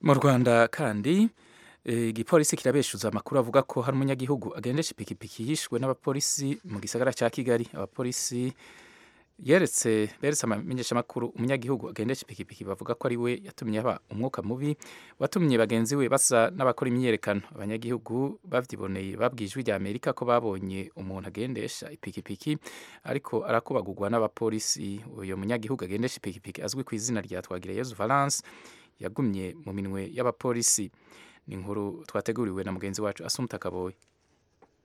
mu rwanda kandi eh, igipolisi kirabeshuza amakuru avuga ko hari umunyagihugu agendesha ipikipiki yishwe n'abapolisi mu gisagara cya kigali abapolisi yeretse beretse amamenyeshamakuru umunyagihugu agendesha ipikipiki bavuga ko ari we yatumye haba umwuka mubi watumye bagenzi we basa n'abakora imyiyerekano abanyagihugu babyiboneye babwiye ijwi rya amerika ko babonye umuntu agendesha ipikipiki ariko arakubagurwa n'abapolisi uyu munyagihugu agendesha ipikipiki azwi ku izina rya twagireyezu valence yagumye mu minwe y'abapolisi ni inkuru twateguriwe na mugenzi wacu asumuta kaboye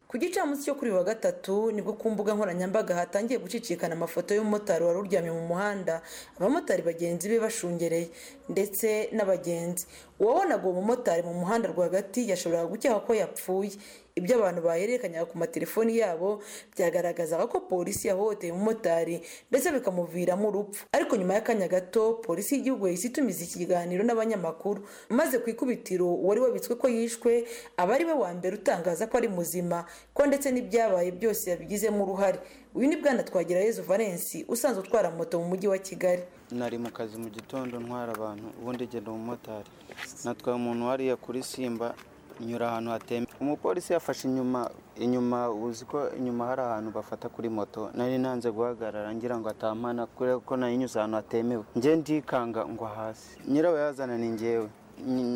ku gicamunsi cyo kuri uyu wa gatatu nibwo ku mbuga nkoranyambaga hatangiye gucicikana amafoto y'umumotari wari uryamye mu muhanda abamotari bagenzi be bashungereye ndetse n'abagenzi uwabonaga uwo mumotari mu muhanda rwagati yashoboraga gukeka ko yapfuye ibyo abantu bahererekanyaga ku matelefoni yabo byagaragazaga ko polisi yahohoteye umumotari ndetse bikamuviramo urupfu ariko nyuma y'akanya gato polisi y'igihugu yahise itumiza ikiganiro n'abanyamakuru maze ku ikubitiro uwari wabitswe ko yishwe aba ari we wa mbere utangaza ko ari muzima ko ndetse n'ibyabaye byose yabigizemo uruhare uyu ni bwana twagira yezu valence usanzwe utwara moto mu mujyi wa kigali nari mu kazi mu gitondo ntwara abantu ubundi genda umumotari natwaye umuntu wariya kuri simba nyura ahantu hatemewe umupolisi yafashe inyuma inyuma uzi ko inyuma hari ahantu bafata kuri moto nari nanze guhagarara ngira ngo atampana kubera ko nayinyuze ahantu hatemewe njye ndikanga ngo hasi nyirawe yazana ni ngewe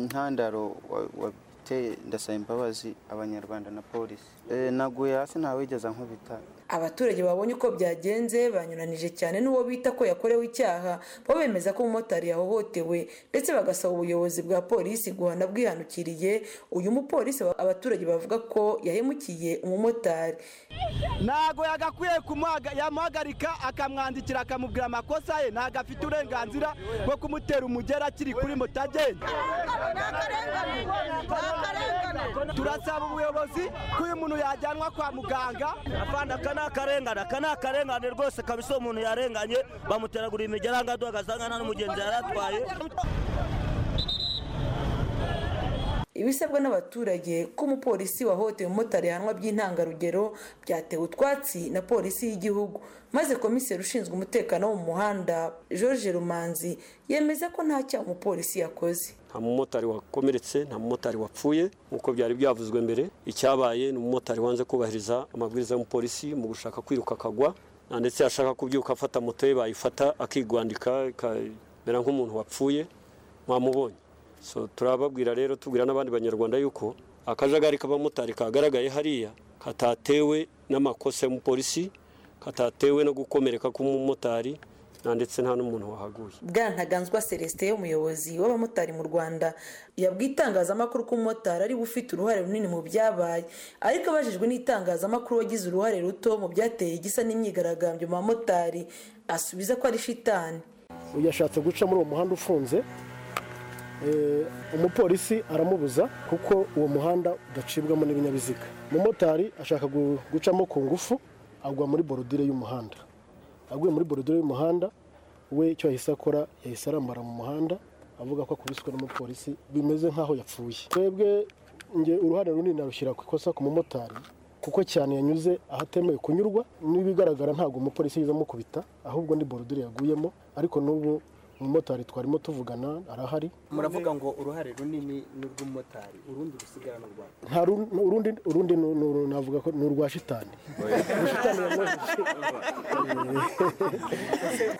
ntandaro wateye ndasaba imbabazi abanyarwanda na polisi naguye hasi ntawigeze nkubita abaturage babonye uko byagenze banyuranije cyane n'uwo bita ko yakorewe icyaha bo bemeza ko umumotari yahohotewe ndetse bagasaba ubuyobozi bwa polisi guhana bwihanukiriye uyu mupolisi abaturage bavuga ko yahemukiye umumotari ntago yagakwiye yamuhagarika akamwandikira akamubwira amakosa ye ntago afite uburenganzira bwo kumutera umugera akiri kuri moto agenda turasaba ubuyobozi ko uyu muntu yajyanwa kwa muganga akarengane aka ni akarengane rwose kabisa umuntu yarenganye bamuteragura imigeranga duhagaze nta n'umugenzi yari atwaye ibisabwa n'abaturage ko umupolisi wahohoteye umumotari yahanwa by'intangarugero byatewe utwatsi na polisi y'igihugu maze komiseri ushinzwe umutekano wo mu muhanda george rumanzi yemeza ko nta cyaha umupolisi yakoze nta mumotari wakomeretse nta mumotari wapfuye nk'uko byari byavuzwe mbere icyabaye ni umumotari wanze kubahiriza amabwiriza y'umupolisi mu gushaka kwiruka akagwa ndetse yashaka kubyuka afata moto ye bayifata akigwandika ikamera nk'umuntu wapfuye mwamubonye turababwira rero tubwira n'abandi banyarwanda yuko akajagari k'abamotari kagaragaye hariya katatewe n'amakosa y'umupolisi katatewe no gukomereka k'umumotari ndetse nta n'umuntu wahaguye bwana ntaganzwa celestin umuyobozi w'abamotari mu rwanda yabwiye itangazamakuru ko umumotari ari we ufite uruhare runini mu byabaye ariko abajijwe n'itangazamakuru wagize uruhare ruto mu byateye igisa n'imyigaragambyo mu bamotari asubiza ko ari shitani yashatse guca muri uwo muhanda ufunze umupolisi aramubuza kuko uwo muhanda udacibwamo n'ibinyabiziga umumotari ashaka gucamo ku ngufu agwa muri borudire y'umuhanda aguye muri borudire y'umuhanda we icyo yahise akora yahise arambara mu muhanda avuga ko akubiswe n'umupolisi bimeze nk'aho yapfuye twebwe nge uruhare runini narushyira ku ikosa ku mumotari kuko cyane yanyuze ahatemewe kunyurwa n'ibigaragara ntabwo umupolisi yiza amukubita ahubwo ni borudire yaguyemo ariko n'ubu umumotari twarimo tuvugana arahari muravuga ngo uruhare runini ni urw'umumotari urundi rusigara ni urwa nta ru- urundi urundi nu- nu- navuga ko ni urwa shitani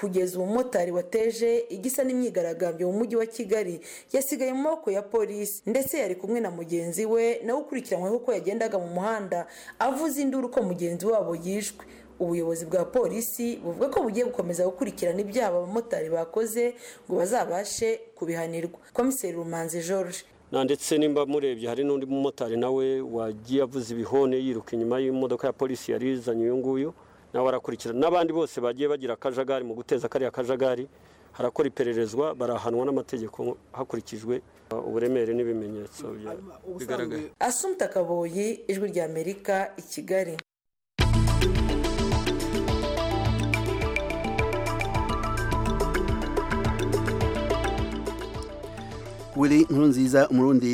kugeza umumotari wateje igisa n'imyigaragambyo mu mujyi wa kigali yasigaye mu maboko ya polisi ndetse yari kumwe na mugenzi we nawe ukurikiranyweho uko yagendaga mu muhanda avuza induru ko mugenzi wabo yishwe ubuyobozi bwa polisi buvuga ko bugiye gukomeza gukurikirana ibyaha abamotari bakoze ngo bazabashe kubihanirwa komiseri rumanzi george na ndetse nimba murebye hari n'undi mumotari nawe wagiye avuza ibihone yiruka inyuma y'imodoka ya polisi yari izanye uyu nguyu nawe arakurikirana n'abandi bose bagiye bagira akajagari mu guteza kariya kajagari harakora ipererezwa barahanwa n'amategeko hakurikijwe uh, uburemere n'ibimenyetso bya- bigaragara asumta kaboyi ijwi rya amerika i kigali willy nkurunziza umurundi